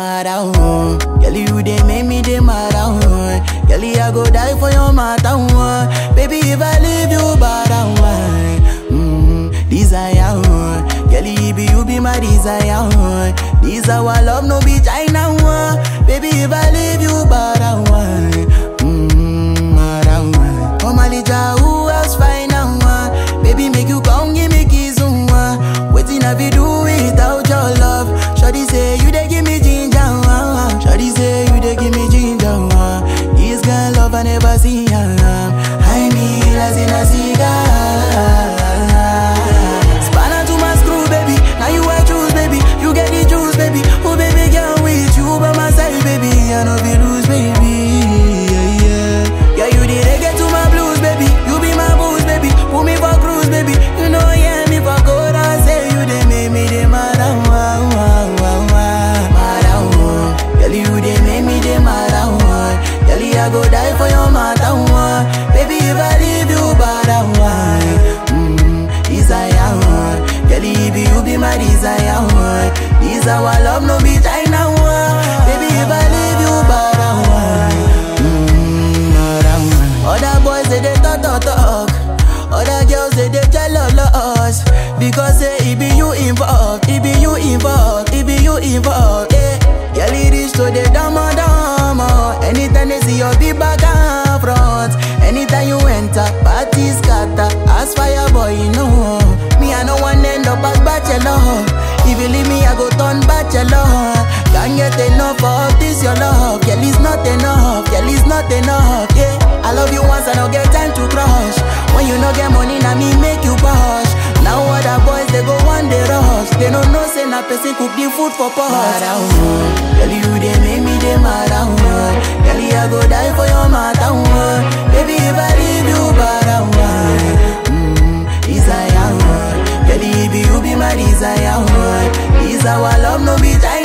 mad oh. Girl, you they make me they mad oh. Girl, I go die for your matter oh. Baby, if I leave you bad oh. Mm, desire oh. Girl, you be you be my desire oh. This our love no be China oh. Baby, if I leave you bad oh. Mm, mad oh. Oh my little who else find out oh. Baby, make you come give me kiss oh. Waiting I be do without your love. Shawty say you dey give me ginger. Uh. Shawty say you dey give me ginger. Uh. This girl love I never see. Uh. I need as in a cigar. Spanner to my screw, baby. Now you I choose, baby. You get the juice, baby. Oh, baby, girl, with you by my side, baby. I know be lose, baby. Yeah, yeah. Yeah, you the reggae to my blues, baby. You be my booze, baby. Put me for cruise, baby. You know, yeah, me for good. I say you they make me they mad. ah, wah, wah, wah, wah. Mad, ah, wah. Girl, you they make me they mad. ah, wah. Girl, I go die for your matter. wah. Baby, if I leave you bad, ah, wah. Mm, desire, wah. Girl, if you be my desire, wah. This our love, no be China, wah. Baby, if I leave you bad, ah, wah. Mm, mad, ah, wah. Other boys, they, they talk, talk, talk. Other girls say they jealous Because say it be you involved It be you involved It be you involved Yeah Girl it is to the dama dama Anytime they see your big back and front Anytime you enter Party scatter As fire boy you know Me I no one end up as bachelor If you leave me I go turn bachelor Can't get enough of this your love Girl it's not enough Girl it's not enough Yeah I love you once I don't get time to crush When you no get money, now me make you push. Now other boys they go one day rush. They don't know say na person cook the food for pot. Mad ah, oh. Girl you they make me they mad ah, oh. Girl I go die for your matter oh. Baby if I leave you bad ah, oh. Mm, desire oh. Girl if you be my desire oh. This our love no be time.